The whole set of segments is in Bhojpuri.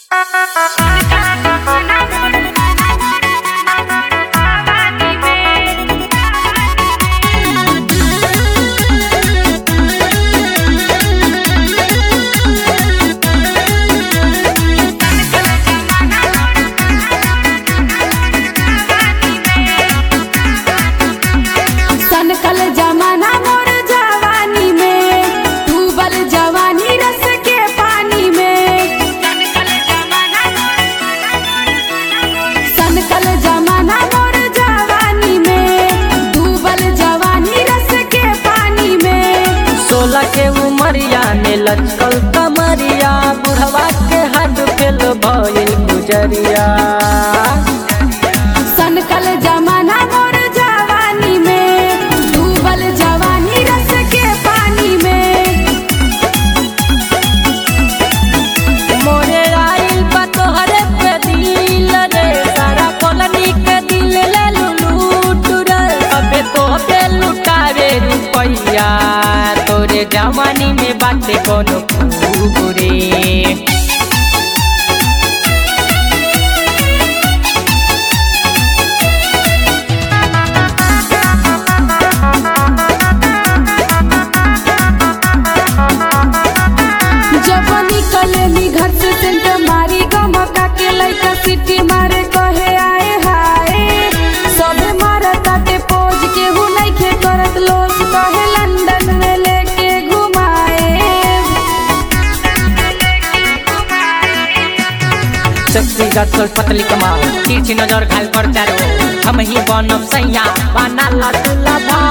सनकल जमाना मोर जवानी में डूबल जवानी रस के पानी में सनकल जमाना मोर जवानी में डूबल जवानी रस के पानी में सोलह के उमरिया में लचकल कमरिया बुढ़वा के हाथ फेल भइल गुजरिया सनकल जमाना मोर जवानी में डूबल जवानी रस के पानी में मोरे आइल बा तोहरे पे दिल रे सारा कॉलोनी के दिल ले लूट रे अबे तो पे लुटावे रुपैया तोरे जवानी में बाटे कोनो खूब रे जब निकले नी घर से सेंट मारी गमका के लइका सिटी मारे कहे आए हाय सबे मारत ताटे पोज के हु नइखे करत लोग कहे लंदन में लेके घुमाए शक्ति गसल पतली कमाल तिरछी नजर घायल पर चारो हम ही बनब सैया बना लटुला भा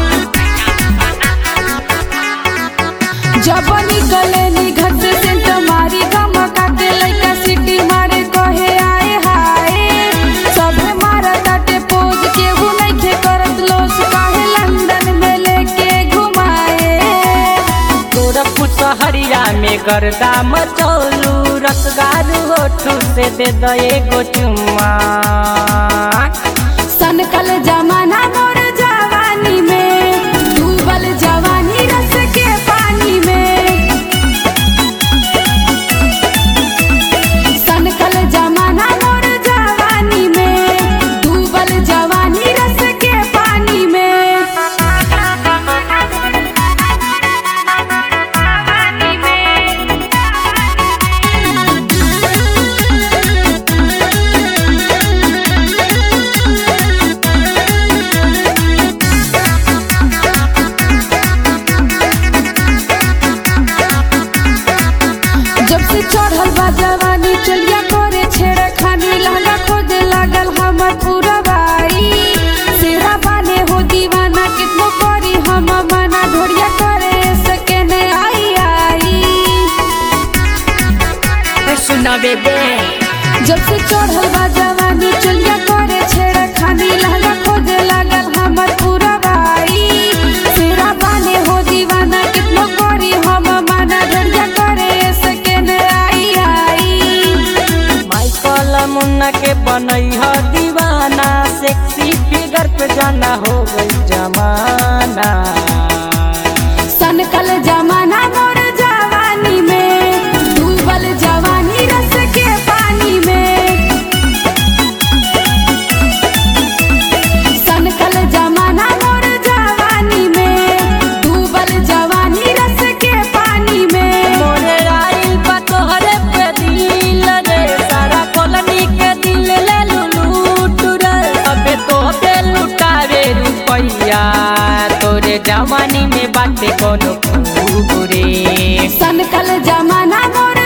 जब निकले नी घर से सेंट मारी गमका के लइका सिटी मारे कहे आए हाय सबे मारत ताटे पोज के हु नइखे करत लोग कहे लंदन में लेके घुमाए गोरखपुर सहरिया में गर्दा मचौलू रसगार होठू से दे दो एगो चुम्मा सनकल जमाना मोर जवानी में डूबल जवानी रस के पानी में सनकल जमाना मोर जवानी में डूबल जवानी रस के पानी में जब से चढ़ल बा जवानी चलिया करे छेड़ खानी लहंगा खोजे लागल हमर पूरा बाई सेरा बाने हो दीवाना कितनो करी हम मना ढोरिया करे सके ने आई आई सुना बेबे जब से चढ़ल बा जवानी चलिया करे छेड़ खानी लहंगा खोजे लागल हमर पूरा बाई सेरा बाने हो दीवाना कितनो करी हम मना ढोरिया करे सके ने आई आई माइकल मुन्ना के बनई ह दीवाना सेक्सी फिगर पे जाना हो गई जमाना सनकल जमाना मोर जवानी में डूबल जवानी रस के पानी में सनकल जमाना मोर जवानी में डूबल जवानी रस के पानी में मोरे आइल बा तोहरे पे दिल रे सारा कॉलोनी के दिल ले लूट रे अबे तो पे लुटावे रुपैया तोरे जवानी में बाटे कोनो खूब रे सनकल जमाना मोर